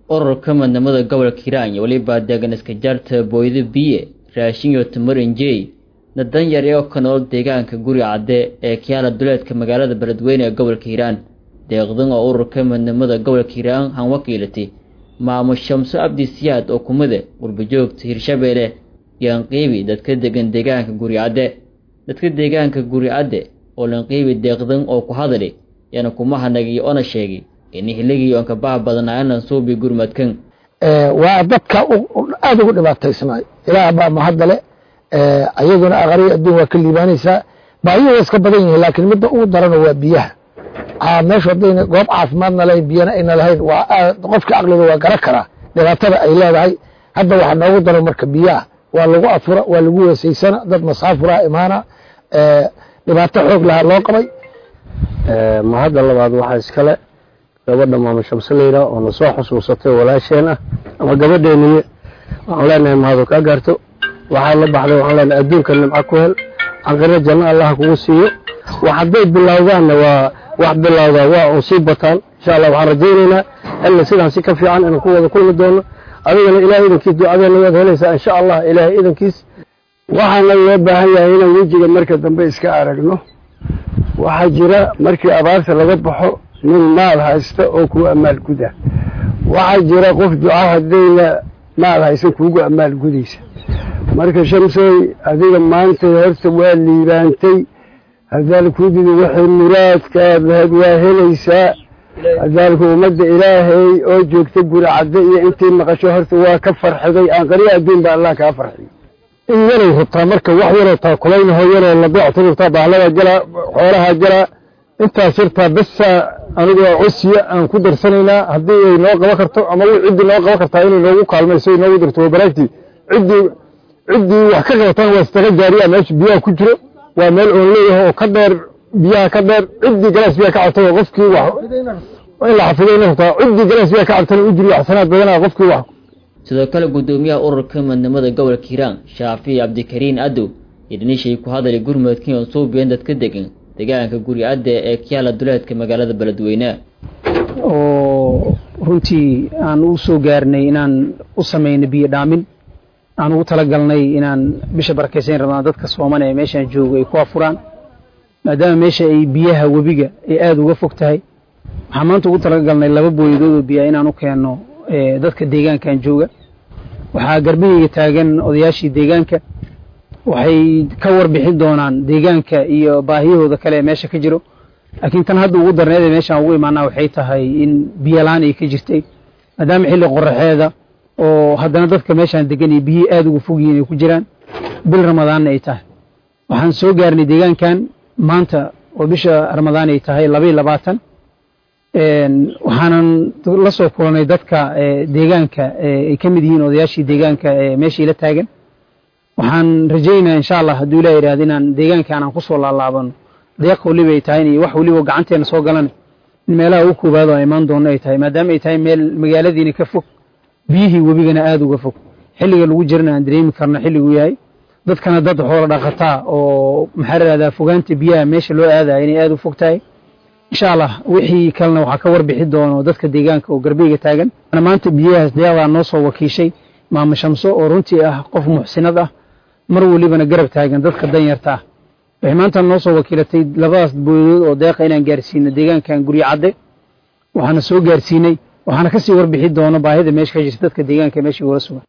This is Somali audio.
ururka midnimada gobolka hiiraan iyo weliba deegan iska jaarta booydo biye raashin iyo tamar injey dadan yar oo ka nool deegaanka guri cadde ee kiyaala duleedka magaalada beledweyne ee gobolka hiiraan deeqdan oo ururka midnimada gobolka hiiraan han wakiilatay maamul shamso abdi siyaad oo kumide qurbajoogta hirshabeelle yaanqiibi dadka degan deegaanka guri cadde dadka deegaanka guri cadde oo lanqiibi deeqdan oo ku hadali yaana kuma hanagii ona sheegay in hiligii oon ka baha badnaayanan suubi gurmadkan waa dadka aada ugu dhibaataysnaay ilaah baa mahadale ayaduna aqariya adduun waa ka liibaanaysaa baahiyo waa iska badan yihiin laakiin midda ugu darano waa biyaha meeshu haddayna goob caafimaadna lahayn biyana ayna lahayn waa qofka caqliga waa garan karaa dhibaatada ay leedahay hadda waxaa noogu daran marka biyaha waa lagu afura waa lagu weesaysana dad masaafura imaana dhibaato xoog lahaa loo qabay mahadda labaad waxaa iskale gabadha maama shamse layidhaah oo na soo xusuusatay walaasheen ah ama gabadheeniye waxaan leenahay mahadu kaa gaarto waxaad la baxday waxaan leenahay adduunka nimco ku hel caqiro janno allaha kugu siiyo wax hadday bilowdaanna waa wax bilowdaa waa un sii bataan insha allah waxaan rajaynaynaa xilli sidaan si ka fiican inaan ku wada kulmi doono adigana ilahay idankiis ducadeena waad helaysaa insha allah ilaahay idankiis waxaana loo baahan yahay inaan wejiga marka dambe iska aragno waxaa jira markii abaarta laga baxo nin maal haysta oo kuu amaal guda waxaa jira qof duca haddayna maal haysan kuugu amaal gudaysa marka shamsooy adiga maanta horta waa liibaantay hadaalkudidi waxay muraadkaad lahayd waa helaysaa hadaalku ummadda ilaahay oo joogta guri cadde iyo intii maqasho horta waa ka farxiday aan qariya adduun ba allah kaa farxiyo in yaray rabtaa marka wax yaroo taakulaynaho yaroo labeecta rabtaa bahlada galaa xoolaha galaa intaas yartaa besa anigoo cosiya aan ku darsanaynaa haddii ay noo qaban karto ama ciddii noo qaban kartaa inay noogu kaalmayso ay noogu dirto wabaraagtii ciddii ciddii wax ka qabataan waa istaga gaariya meesha biyaha ku jiro waa meel oon leeyahay oo ka dheer biyaha ka dheer ciddii galaas biyaha ka cabtay oo qofkii wax in la xafidayna rabtaa ciddii galaas biyaha ka cabtana u jiriyo axsanaad badanaa qofkii wax sidoo kale guddoomiyaha ururka midnimada gobolka hiiraan shaafici cabdikariin adow iyo dhanishay ku hadalay gurmudkii oon suubiyan dadka degan deegaanka guri adde ee kiyaala duleedka magaalada beledweyne oo runtii aan u soo gaarnay inaan u samayno biyo dhaamin aan ugu talagalnay inaan bisha barakaysayn rabnaan dadka sooman ee meeshaan jooga ay ku afuraan maadaama meesha ay biyaha webiga ay aada uga fog tahay waxaan maanta ugu talagalnay laba booyadood oo biyaa inaan u keenno dadka deegaankan jooga waxaa garbihayga taagan odayaashii deegaanka waxay ka warbixin doonaan deegaanka iyo baahiyahooda kale ee meesha ka jiro laakiin tan hadda ugu darneed ee meeshaan ugu imaanaa waxay tahay in biyolaan ay ka jirtay maadaama xilli qoraxeeda oo haddana dadka meeshaan degan iyo biyihii aada uga fog yihiin ay ku jiraan bil ramadaanna ay tahay waxaan soo gaarnay deegaankan maanta oo bisha ramadaan ay tahay labaiy labaatan waxaanan la soo kulanay dadka deegaanka ay ka mid yihiin odayaashii deegaanka ee meeshii la taagan waxaan rajaynaa insha allah hadduu ilah yidhahda inaan deegaankan aan kusoo laalaabano deeq weliba ay tahay iyo wax weliba gacanteena soo galan in meelaha ugu koobaad oo imaan doono ay tahay maadaama ay tahay meel magaaladiina ka fog biyihii webigana aada uga fog xilliga lagu jirana aan dareemi karno xilliguu yahay dadkana dad xoola dhaqataa oo maxaa lahahdaa fogaanta biyaha meesha loo aadaya inay aada u fog tahay insha allah wixii kalena waxaa ka warbixi doono dadka deegaanka oo garbeyga taagan maanta biyahaas deeqdaa noo soo wakiishay maama shamso oo runtii ah qof muxsinad ah mar welibana garab taagan dadka danyarta ah waxay maanta noo soo wakiilatay labadaas booyadood oo deeqa inaan gaarsiino deegaankan guryo cadde waxaana soo gaarsiinay waxaana kasii warbixi doono baahida meesha ka jirta dadka deegaanka meeshii ula sugan